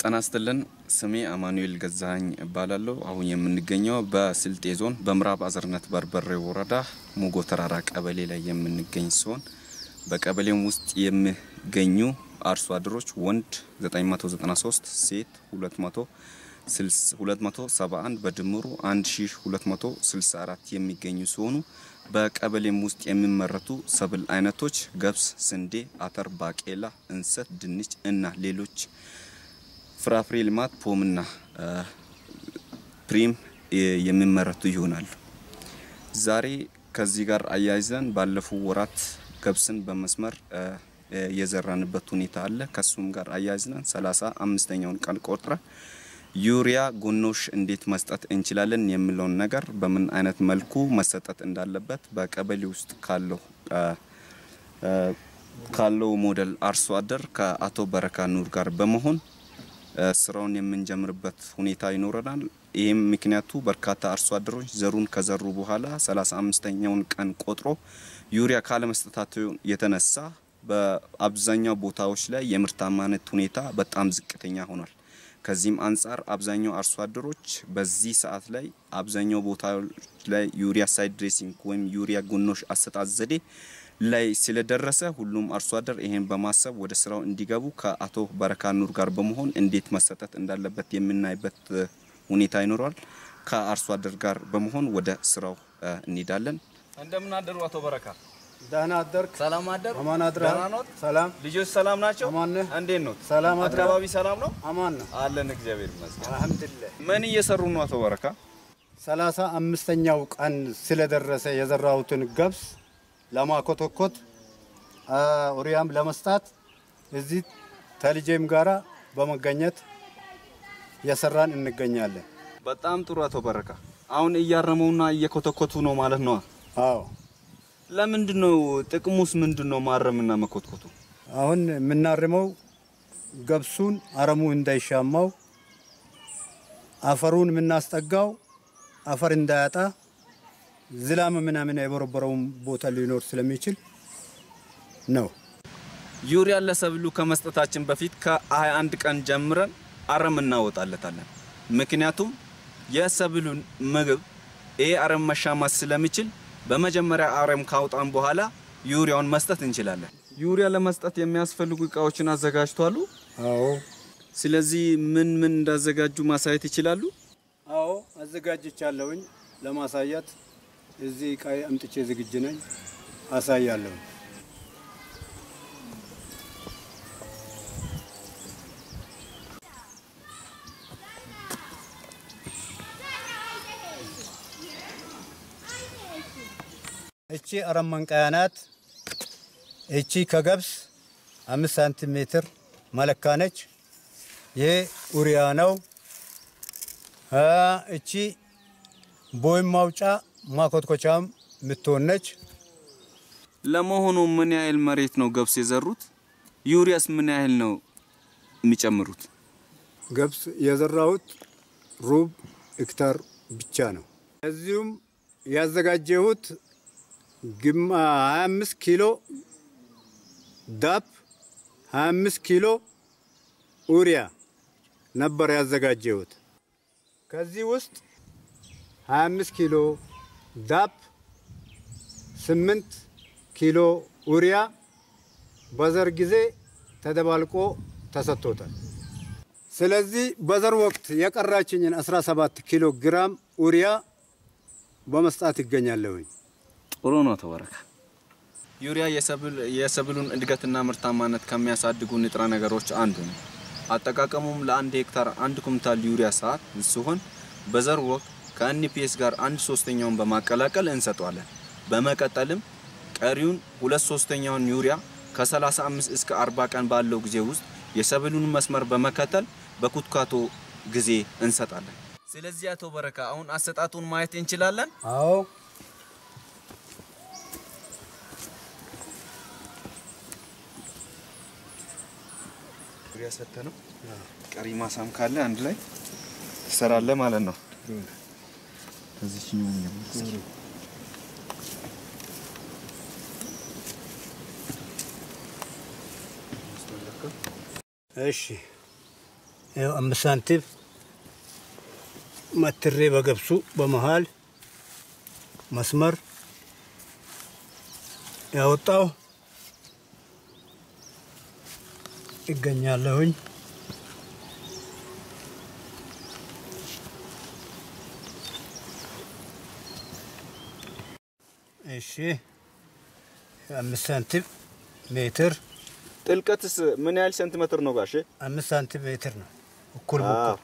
ጤና ይስጥልን። ስሜ አማኑኤል ገዛኸኝ እባላለሁ። አሁን የምንገኘው በስልጤ ዞን በምዕራብ አዘርነት በርበሬ ወረዳ ሙጎ ተራራ ቀበሌ ላይ የምንገኝ ሲሆን በቀበሌም ውስጥ የሚገኙ አርሶ አደሮች ወንድ 993 ሴት 271 በድምሩ 1264 የሚገኙ ሲሆኑ በቀበሌም ውስጥ የሚመረቱ ሰብል አይነቶች ገብስ፣ ስንዴ፣ አተር፣ ባቄላ፣ እንሰት፣ ድንች እና ሌሎች ፍራፍሬ ልማት ፖምና ፕሪም የሚመረቱ ይሆናሉ። ዛሬ ከዚህ ጋር አያይዘን ባለፉ ወራት ገብስን በመስመር የዘራንበት ሁኔታ አለ። ከሱም ጋር አያይዘን ሰላሳ አምስተኛውን ቀን ቆጥረ ዩሪያ ጎኖሽ እንዴት መስጠት እንችላለን የሚለውን ነገር በምን አይነት መልኩ መሰጠት እንዳለበት በቀበሌ ውስጥ ካለው ካለው ሞዴል አርሶ አደር ከአቶ በረካ ኑር ጋር በመሆን ስራውን የምንጀምርበት ሁኔታ ይኖረናል። ይህም ምክንያቱ በርካታ አርሶ አደሮች ዘሩን ከዘሩ በኋላ 35ኛውን ቀን ቆጥሮ ዩሪያ ካለመስጠታቸው የተነሳ በአብዛኛው ቦታዎች ላይ የምርታማነት ሁኔታ በጣም ዝቅተኛ ሆኗል። ከዚህም አንጻር አብዛኛው አርሶ አደሮች በዚህ ሰዓት ላይ አብዛኛው ቦታዎች ላይ ዩሪያ ሳይድ ድሬሲንግ ወይም ዩሪያ ጎኖሽ አሰጣጥ ዘዴ ላይ ስለደረሰ ሁሉም አርሶ አደር ይሄን በማሰብ ወደ ስራው እንዲገቡ ከአቶ በረካ ኑር ጋር በመሆን እንዴት መሰጠት እንዳለበት የምናይበት ሁኔታ ይኖረዋል። ከአርሶ አደር ጋር በመሆን ወደ ስራው እንሄዳለን። እንደምን አደሩ አቶ በረካ? ደህና አደርክ? ሰላም አደሩ? አማን አድረሃል? ደህና ኖት? ሰላም ልጆች ሰላም ናቸው? አማን ነህ? እንዴት ኖት? ሰላም አድረሃል? አካባቢ ሰላም ነው? አማን ነው አለን እግዚአብሔር ይመስገን። አልሐምዱሊላህ። ምን እየሰሩ ነው አቶ በረካ? ሰላሳ አምስተኛው ቀን ስለደረሰ የዘራሁትን ገብስ ለማኮተኮት ኡሪያም ለመስጣት እዚህ ተልጄም ጋራ በመገኘት የሰራን እንገኛለን። በጣም ጥሩ አቶ በረካ። አሁን እያረመውና እየኮተኮቱ ነው ማለት ነው። አዎ ለምንድን ነው ጥቅሙስ ምንድን ነው ማረምና መኮትኮቱ? አሁን የምናርመው ገብሱን አረሙ እንዳይሻማው አፈሩን የምናስጠጋው አፈር እንዳያጣ ዝላም ምናምን የቦረቦረውን ቦታ ሊኖር ስለሚችል ነው። ዩሪያ ለሰብሉ ከመስጠታችን በፊት ከ21 ቀን ጀምረን አረም እናወጣለታለን። ምክንያቱም የሰብሉን ምግብ ይሄ አረም መሻማት ስለሚችል በመጀመሪያ አረም ካውጣን በኋላ ዩሪያውን መስጠት እንችላለን። ዩሪያ ለመስጠት የሚያስፈልጉ እቃዎችን አዘጋጅቷሉ። አዎ ስለዚህ ምን ምን እንዳዘጋጁ ማሳየት ይችላሉ? አዎ አዘጋጅቻለሁኝ ለማሳያት እዚህ እቃ አምጥቼ ዝግጅ ነኝ፣ አሳያለሁ። እቺ አረም መንቀያ ናት። እቺ ከገብስ አምስት ሳንቲሜትር መለካ ነች። ይሄ ኡሪያ ነው። እቺ ቦይም ማውጫ ማኮትኮቻም የምትሆን ነች። ለመሆኑ ምን ያህል መሬት ነው ገብስ የዘሩት? ዩሪያስ ምን ያህል ነው የሚጨምሩት? ገብስ የዘራሁት ሩብ ሄክታር ብቻ ነው። እዚሁም ያዘጋጀሁት ግማ 25 ኪሎ ዳፕ 25 ኪሎ ኡሪያ ነበር ያዘጋጀሁት። ከዚህ ውስጥ 25 ኪሎ ዳፕ፣ 8 ኪሎ ኡሪያ በዘር ጊዜ ተደባልቆ ተሰጥቶታል። ስለዚህ በዘር ወቅት የቀራችኝን 17 ኪሎ ግራም ኡሪያ በመስጣት ይገኛለሁኝ። ጥሩ ነው ተበረከ። ዩሪያ የሰብሉን እድገትና ምርታማነት ከሚያሳድጉ ንጥረ ነገሮች አንዱ ነው። አጠቃቀሙም ለአንድ ሄክታር አንድ ኩንታል ዩሪያ ሰዓት ሲሆን በዘር ወቅት ከኤንፒኤስ ጋር አንድ ሶስተኛውን በማቀላቀል እንሰጠዋለን። በመቀጠልም ቀሪውን ሁለት ሶስተኛውን ዩሪያ ከ35 እስከ 40 ቀን ባለው ጊዜ ውስጥ የሰብሉን መስመር በመከተል በኩትካቶ ጊዜ እንሰጣለን። ስለዚህ አቶ በረካ አሁን አሰጣጡን ማየት እንችላለን። አዎ ዩሪያ ሰተ ነው። ቀሪ ማሳም ካለ አንድ ላይ ትሰራለህ ማለት ነው። ከዚህኛው እሺ ያው አምስት ሳንቲም መትሬ በገብሱ በመሃል መስመር ያወጣው ይገኛለሁኝ። እሺ አምስት ሳንቲም ሜትር ጥልቀትስ ምን ያህል ሴንቲሜትር ነው ጋሼ? አምስት ሳንቲም ሜትር ነው እኩል አዎ። በኩል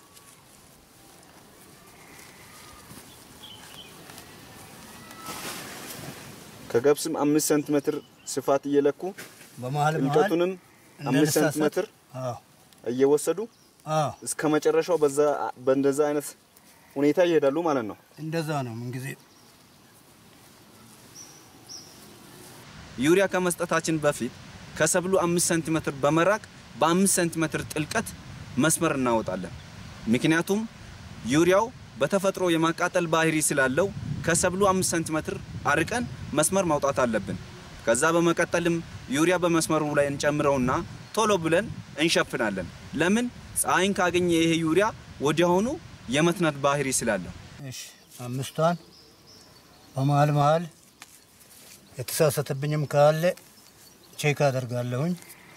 ከገብስም አምስት ሴንቲሜትር ስፋት እየለኩ በመሃል መሃል ጥልቀቱንም አምስት እንዳንሳሳት። ሴንቲሜትር አዎ እየወሰዱ አዎ እስከ መጨረሻው በዛ በእንደዛ አይነት ሁኔታ ይሄዳሉ ማለት ነው። እንደዛ ነው ምንጊዜ ዩሪያ ከመስጠታችን በፊት ከሰብሉ አምስት ሴንቲሜትር በመራቅ በአምስት ሴንቲሜትር ጥልቀት መስመር እናወጣለን። ምክንያቱም ዩሪያው በተፈጥሮ የማቃጠል ባህሪ ስላለው ከሰብሉ አምስት ሴንቲሜትር አርቀን መስመር ማውጣት አለብን። ከዛ በመቀጠልም ዩሪያ በመስመሩ ላይ እንጨምረውና ቶሎ ብለን እንሸፍናለን። ለምን? ፀሐይን ካገኘ ይሄ ዩሪያ ወዲያውኑ የመትነት ባህሪ ስላለው። እሺ አምስቷን በመሃል መሃል የተሳሳተብኝም ካለ ቼክ አደርጋለሁኝ።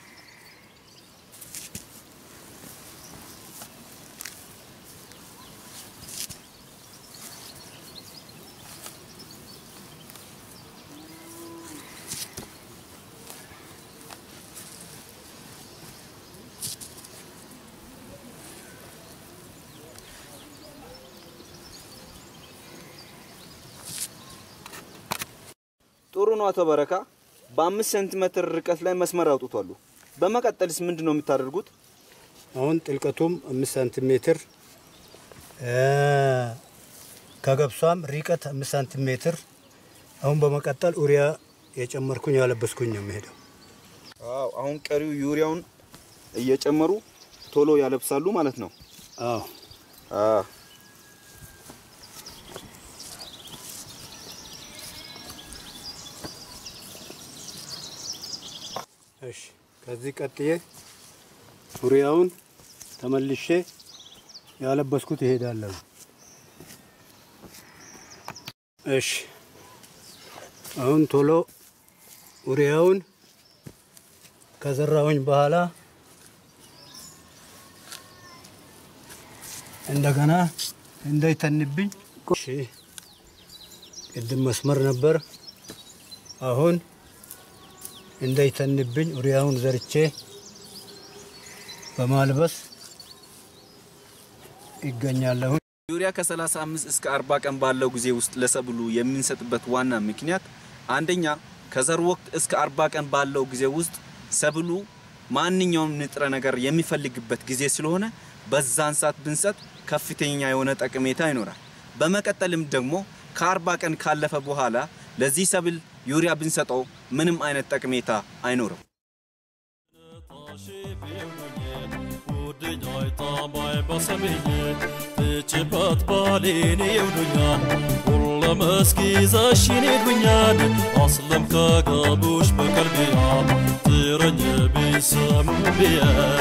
ጥሩ ነው አቶ በረካ። በአምስት ሴንቲሜትር ርቀት ላይ መስመር አውጥቷሉ። በመቀጠልስ ምንድን ነው የምታደርጉት? አሁን ጥልቀቱም አምስት ሳንቲሜትር እ ከገብሷም ርቀት አምስት ሳንቲሜትር አሁን በመቀጠል ኡሪያ የጨመርኩኝ ያለበስኩኝ ነው የሚሄደው። አዎ አሁን ቀሪው ዩሪያውን እየጨመሩ ቶሎ ያለብሳሉ ማለት ነው። አዎ አዎ እሺ ከዚህ ቀጥዬ ኡሪያውን ተመልሼ ያለበስኩት ይሄዳለሁ። እሺ አሁን ቶሎ ኡሪያውን ከዘራሁኝ በኋላ እንደገና እንዳይተንብኝ እሺ ቅድም መስመር ነበር። አሁን እንዳይተንብኝ ኡሪያውን ዘርቼ በማልበስ ይገኛለሁ። ዩሪያ ከ35 እስከ 40 ቀን ባለው ጊዜ ውስጥ ለሰብሉ የምንሰጥበት ዋና ምክንያት አንደኛ ከዘር ወቅት እስከ 40 ቀን ባለው ጊዜ ውስጥ ሰብሉ ማንኛውም ንጥረ ነገር የሚፈልግበት ጊዜ ስለሆነ በዛን ሰዓት ብንሰጥ ከፍተኛ የሆነ ጠቀሜታ ይኖራል። በመቀጠልም ደግሞ ከ40 ቀን ካለፈ በኋላ ለዚህ ሰብል ዩሪያ ብንሰጠው ምንም አይነት ጠቀሜታ አይኖርም። ትጭበት ባሌን ይውዱኛል ሁለመስኪ ዘሽን ይዱኛል አስለም ከጋቡሽ በቀልቢያ ትረኝ ቢሰሙ ብያ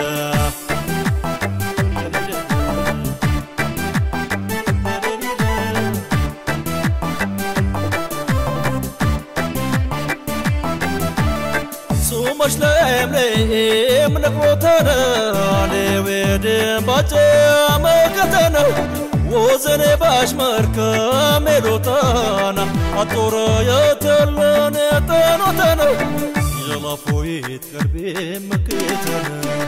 ሱመሽ ለምለም ነግሮተነ ሌዌድን ባጨ መከተነ ወዘኔ ባሽ መርከም ሜሎተና አጦረ የተለን ጠኖተነ የላፎይት ቀልቤ መክተነ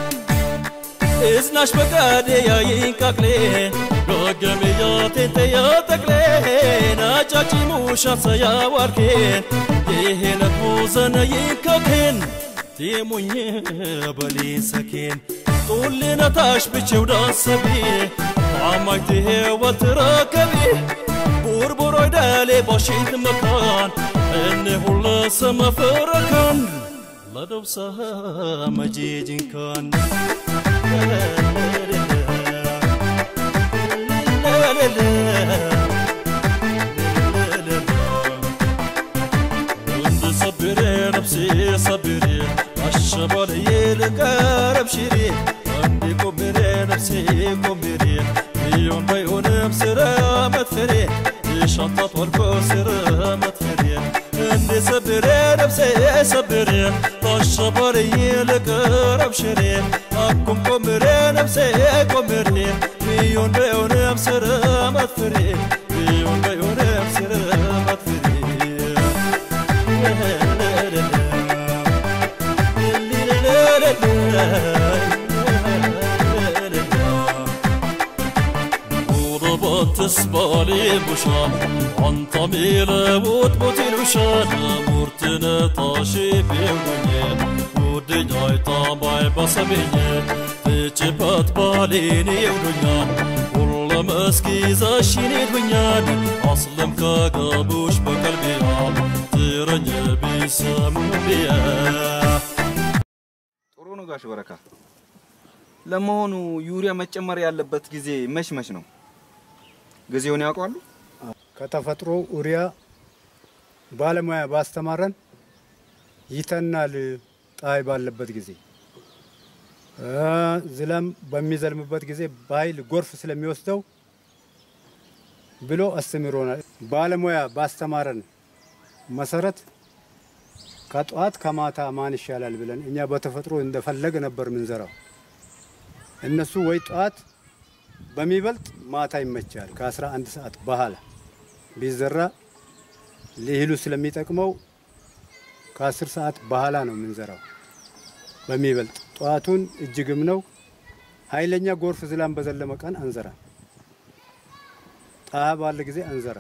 እዝናሽ በቀዴ ያይንቃቅሌ ዶገሜ ያቴንተ ያጠቅሌን አጫጪ ሙሻሰ ያዋርኬን ይሄነት ሙዘነ ይንከኬን ቲሙኝ በሊሰኬን ጡልነታሽ ብቼው ዳሰቢ አማይትሄ ወትረከቢ ቡርቡሮይ ደሌ ቦሽት መካን እኔ ሁለ ሰመፈረከን ለደብሰ መጄጅንካን ወንድ ሰብሬ ነፍሴ ሰብሬ አሸባልዬ ልቀረብ ሽሬ ወንድ ቆብሬ ነፍሴ ነፍሴ ቆምሬ ይሁን ባይሆንም ስራ መትፈሬ የሻንጣት ወልቆ ስራ መትፈሬ እንደ ሰብሬ ነፍሴ ሰብሬ አሸባሪ ልቅረብ ሽሬ አኩም ቆምሬ ነፍሴ ቆምሬ ይሁን ባይሆንም ስራ መትፈሬ ይሁን ባይሆንም ስራ መትፈሬ تسبالي بوشان انت ميلا وتبوتي الوشان مورتنا طاشي بيوني ودي جاي طابعي بصبيني تجبت باليني ودنيان والله مسكي زاشيني دنيان اصلم كاقابوش بقلبي ترني بيسمو بيا ጥሩ ነው ጋሽ በረካ። ለመሆኑ ዩሪያ መጨመር ያለበት ጊዜ መች መች ነው? ጊዜውን ያውቃሉ? ከተፈጥሮ ኡሪያ ባለሙያ ባስተማረን ይተናል። ፀሐይ ባለበት ጊዜ እ ዝናብ በሚዘልምበት ጊዜ በኃይል ጎርፍ ስለሚወስደው ብሎ አስተምሮናል። ባለሙያ ባስተማረን መሰረት ከጠዋት ከማታ ማን ይሻላል ብለን እኛ በተፈጥሮ እንደፈለገ ነበር ምንዘራው። እነሱ ወይ ጠዋት በሚበልጥ ማታ ይመቻል። ከ11 ሰዓት በኋላ ቢዘራ ለእህሉ ስለሚጠቅመው ከ10 ሰዓት በኋላ ነው የምንዘራው በሚበልጥ። ጠዋቱን እጅግም ነው ኃይለኛ ጎርፍ ዝናብ በዘለመ ቀን አንዘራ፣ ጣሃ ባለ ጊዜ አንዘራ።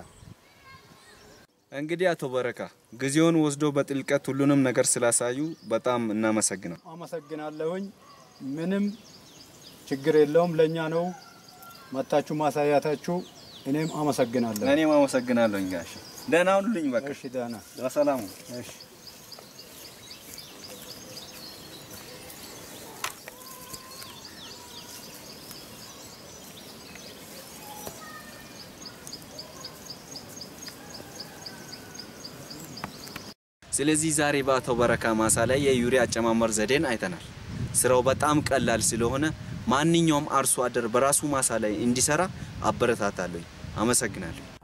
እንግዲህ አቶ በረካ ጊዜውን ወስዶ በጥልቀት ሁሉንም ነገር ስላሳዩ በጣም እናመሰግናል። አመሰግናለሁኝ። ምንም ችግር የለውም። ለእኛ ነው መታችሁ ማሳያታችሁ። እኔም አመሰግናለሁ። እኔም አመሰግናለሁኝ ጋሽ። ደህና ሁኑልኝ። በቃ እሺ፣ ደህና በሰላሙ እሺ። ስለዚህ ዛሬ በአቶ በረካ ማሳ ላይ የዩሪያ አጨማመር ዘዴን አይተናል። ስራው በጣም ቀላል ስለሆነ ማንኛውም አርሶ አደር በራሱ ማሳ ላይ እንዲሰራ አበረታታለሁ። አመሰግናለሁ።